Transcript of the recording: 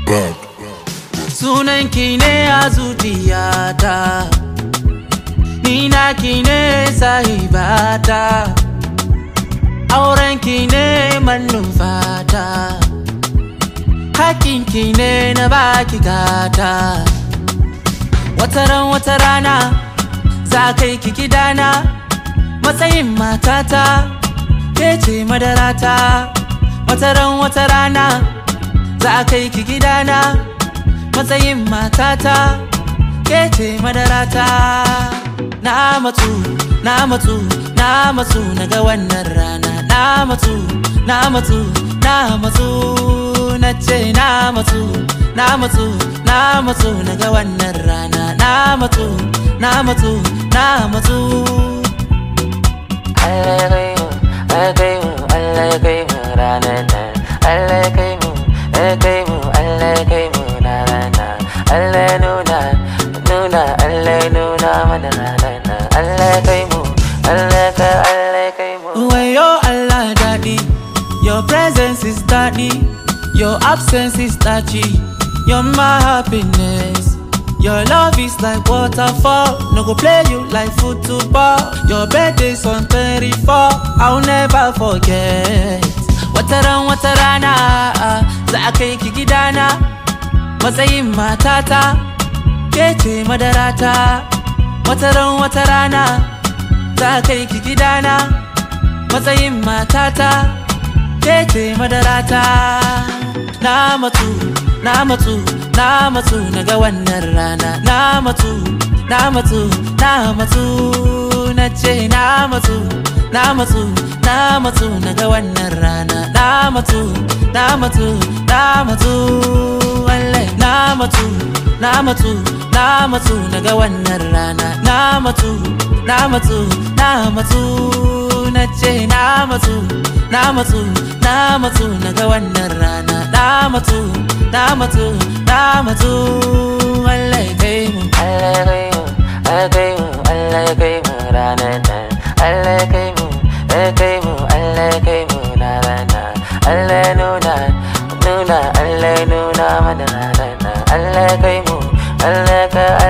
back. Sunanki ne a zuciyata Ni naki ne sahibata Aurenki ne manufata Hakinki ne na baki gata Wataran wata rana za kai ki gidana Matsayin matata ke ce madarata Wataran wata rana za kai ki gidana matsayin matata ke ce madarata na matsu na matsu na matsu na ga wannan rana na matsu na matsu na matsu na ce na matsu na matsu na matsu na ga wannan rana na matsu na matsu na matsu Allah ya kai mu, Allah ya kai mu, Allah ya kai mu ranar nan. Allah ya kai mu, ya kai mu, Allah ya kai mu ranar nan. Allah ya nuna, nuna, Allah ya nuna mana ranar nan. Allah ya kai mu, Allah ya kai, Allah ya kai mu. Wayo Allah daddy Your presence is daddy Your absence is touchy You're my happiness Your love is like waterfall No go play you like football Your birthday's on 34 I'll never forget Wataran watarana Za a kai ki gidana Matsayin matata Ke ce madarata Wataran watarana Za a kai ki gidana matsayin matata ke ce madarata na matsu na matsu na matsu na ga wannan rana na matsu na matsu na matsu na ce na matsu na matsu na matsu na ga wannan rana na matsu na matsu na matsu wallahi na matsu na matsu na matsu na ga wannan rana na matsu na matsu na matsu na ce na matsu na matsu na matsu na ga wannan rana na matsu na matsu na matsu Allah ya kai mu Allah ya kai mu, Allah ya kai mu, Allah ya kai mu ranar nan. Allah ya kai mu, ya kai mu, Allah ya kai mu ranar nan. Allah ya nuna, nuna, Allah ya nuna mana ranar nan. Allah ya kai mu, Allah ya kai,